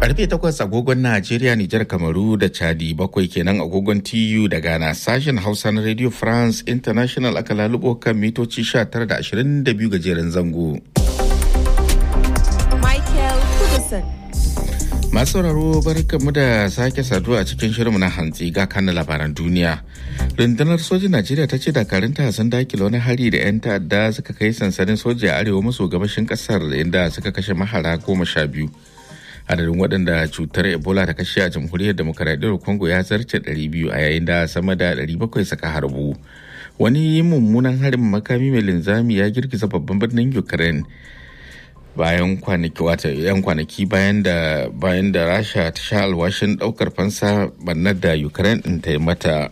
Karfe takwas agogon Najeriya, Nijar, Kamaru da Chadi bakwai kenan agogon TU da Ghana sashen Hausa na Radio France International aka lalubo kan mitoci 19 da 22 gajeren zango. Michael Kudison. Masu sauraro barkanmu da sake saduwa a cikin shirinmu na hantsi ga kan labaran duniya. Rundunar sojin Najeriya ta ce dakarunta sun dakile wani hari da 'yan ta'adda suka kai sansanin soja a arewa maso gabashin kasar inda suka kashe mahara goma sha biyu. Adadin waɗanda cutar Ebola ta kashe a jamhuriyar demokaradiyyar Congo ya zarce 200 a yayin da sama da 700 suka harbu. Wani mummunan harin makami mai linzami ya girgiza babban birnin Ukraine. bayan kwanaki wata yan kwanaki bayan da bayan da rasha ta sha alwashin daukar fansa bannar da ukraine din ta yi mata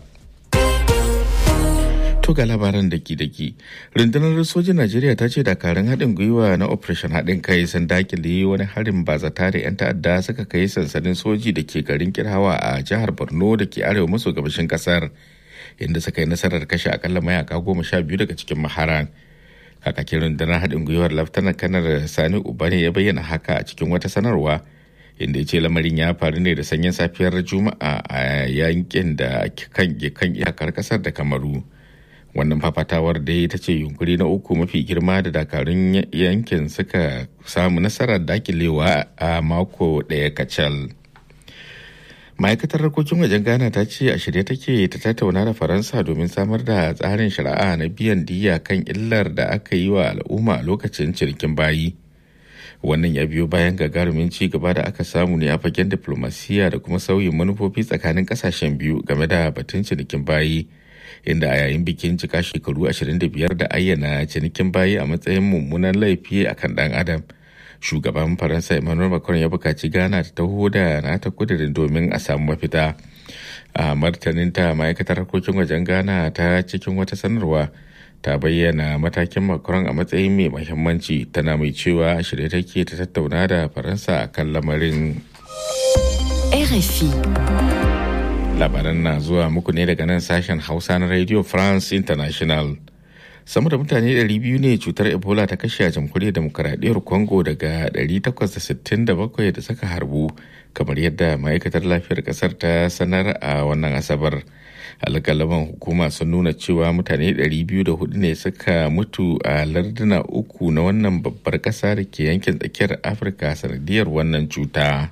to ga labaran daki daki rundunar sojin najeriya ta ce dakarun haɗin gwiwa na operation haɗin kai sun dakile wani harin bazata da 'yan ta'adda suka kai sansanin soji da ke garin kirhawa a jihar borno da ke arewa maso gabashin kasar inda suka yi nasarar kashe akalla mayaka goma sha biyu daga cikin maharan kakakin rundunar haɗin gwiwar laftanar kanar sani ubane ya bayyana haka a cikin wata sanarwa inda ya ce lamarin ya faru ne da sanyin safiyar juma'a a yankin da kan iyakar kasar da kamaru wannan fafatawar da ta ce yunkuri na uku mafi girma da dakarun yankin suka samu nasarar dakilewa a mako ɗaya kacal. ma'aikatar harkokin wajen ghana ta ce a shirye take ta tattauna da faransa domin samar da tsarin shari'a na biyan diya kan illar da aka yi wa al'umma a lokacin cinikin bayi wannan ya biyo bayan gagarumin ci gaba da aka samu ne a fagen diplomasiya da kuma sauyin manufofi tsakanin kasashen biyu game da batun cinikin bayi inda a yayin bikin cika shekaru 25 da ayyana cinikin bayi a matsayin mummunan laifi akan dan adam shugaban faransa emmanuel macron ya bukaci ghana ta taho da nata kudirin domin a samu mafita a martaninta ma'aikatar harkokin wajen ghana ta cikin wata sanarwa ta bayyana matakin macron a matsayin mai mahimmanci tana mai cewa shirye take ta tattauna da faransa a kan lamarin RFI. labaran na zuwa muku ne daga nan sashen hausa na radio france international sama da mutane 200 ne cutar ebola ta kashe a jamhuriyar demokaradiyyar congo daga 867 da suka harbu kamar yadda ma'aikatar lafiyar kasar ta sanar a wannan asabar alƙalaman hukuma sun nuna cewa mutane 204 ne suka mutu a larduna uku na wannan babbar ƙasa da ke yankin tsakiyar afirka sanadiyar wannan cuta.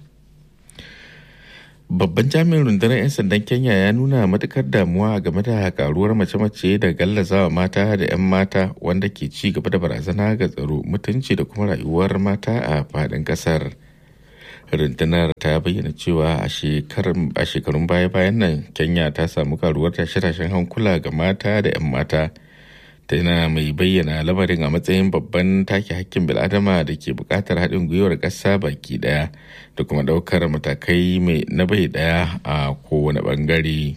Babban jami'in rundunar 'yan sandan Kenya ya nuna matukar damuwa game da karuwar mace-mace da gallazawa mata da 'yan mata wanda ke ci gaba da barazana ga tsaro mutunci da kuma rayuwar mata a faɗin ƙasar. Rundunar ta bayyana cewa a shekarun baya-bayan nan Kenya ta samu karuwar tashe-tashen hankula ga mata da 'yan mata. tana mai bayyana lamarin a matsayin babban take hakkin bil'adama da ke buƙatar haɗin gwiwar ƙasa baki ɗaya da kuma ɗaukar matakai mai na bai ɗaya a kowane ɓangare.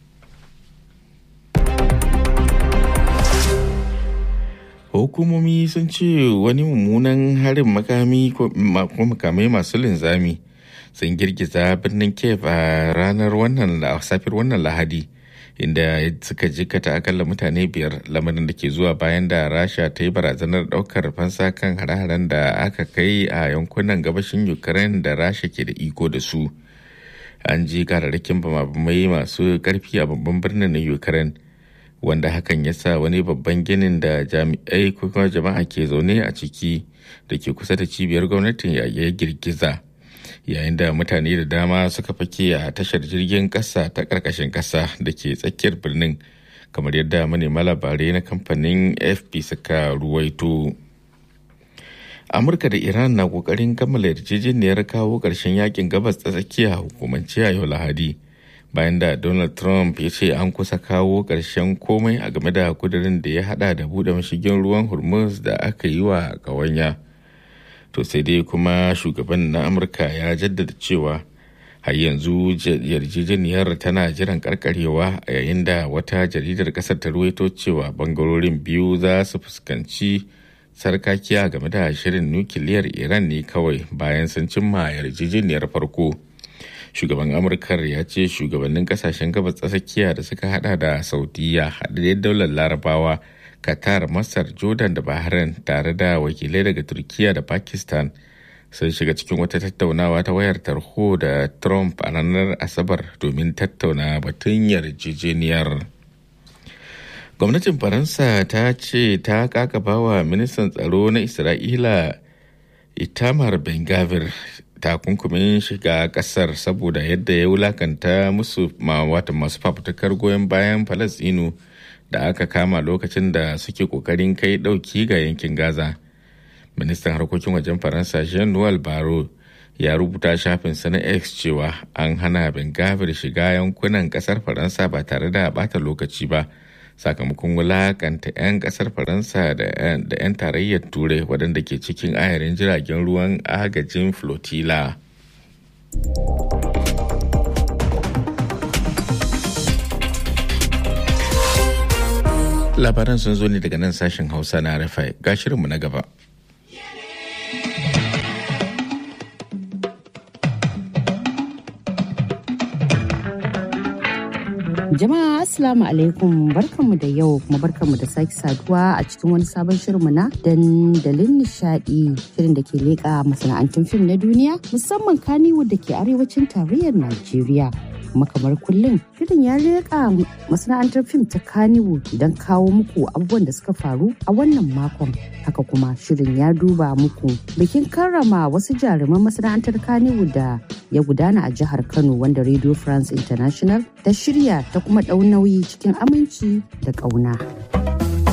hukumomi sun ce wani mummunan harin makami ko makamai masu linzami sun girgiza birnin kiev a ranar wannan safiyar wannan lahadi inda suka jikata akalla mutane biyar lamarin da ke zuwa bayan da rasha ta yi barazanar daukar fansa kan hare-haren da aka kai a yankunan gabashin ukraine da rasha ke da iko da su an ji kararrakin bamabamai masu karfi a babban birnin na ukraine wanda hakan ya sa wani babban ginin da jami'ai ko kuma jama'a ke zaune a ciki da ke kusa da cibiyar gwamnatin ya girgiza. yayin da mutane da dama suka fake a tashar jirgin ƙasa ta ƙarƙashin ƙasa da ke tsakiyar birnin kamar yadda manema labarai na kamfanin fp suka ruwaito amurka da iran na ƙoƙarin kammala yarjejeniyar kawo ƙarshen yakin gabas ta tsakiya hukumance a yau lahadi bayan da donald trump ya ce an kusa kawo ƙarshen komai a game da kudirin da ya hada da buɗe mashigin ruwan hormuz da aka yi wa ƙawanya. to sai dai kuma shugaban na amurka ya jaddada cewa har yanzu yarjejeniyar tana jiran karkarewa a yayin da wata jaridar kasar ta ruwaito cewa bangarorin biyu za su fuskanci sarkakiya game da shirin nukiliyar iran ne kawai bayan sun cimma yarjejeniyar farko shugaban amurkar ya ce shugabannin kasashen gabas tsakiya da suka hada da saudiya haɗaɗɗen daular larabawa qatar masar jordan da bahrain tare da wakilai daga turkiya da pakistan sun shiga cikin wata tattaunawa ta wayar tarho da trump a ranar asabar domin tattauna batun yarjejeniyar gwamnatin faransa ta ce ta kakaba wa ministan tsaro na isra'ila itamar ben gavir takunkumin shiga kasar saboda yadda ya wulakanta musu wata masu fafutukar goyon bayan falasinu da aka kama lokacin da suke kokarin kai dauki ga yankin gaza ministan harkokin wajen faransa jean-noel baro ya rubuta shafinsa na x cewa an hana ben gavir shiga yankunan kasar faransa ba tare da bata lokaci ba sakamakon wulakanta 'yan kasar faransa da 'yan tarayyar turai waɗanda ke cikin ayarin jiragen ruwan agajin flotilla labaran sun zo ne daga nan sashen hausa na rafai ga shirinmu na gaba Jama'a Assalamu alaikum barkanmu da yau kuma barkanmu da sake saduwa a cikin wani sabon shirinmu na dandalin nishadi shirin da ke leƙa masana'antun fim na duniya musamman Kannywood da ke arewacin tarayyar Najeriya. kuma kamar kullum shirin ya leƙa masana'antar fim ta Kannywood don kawo muku abubuwan da suka faru a wannan makon haka kuma shirin ya duba muku bikin karrama wasu jaruman masana'antar Kannywood da ya gudana a jihar Kano wanda Radio France International ta shirya ta kuma ɗau nauyi cikin aminci da ƙauna.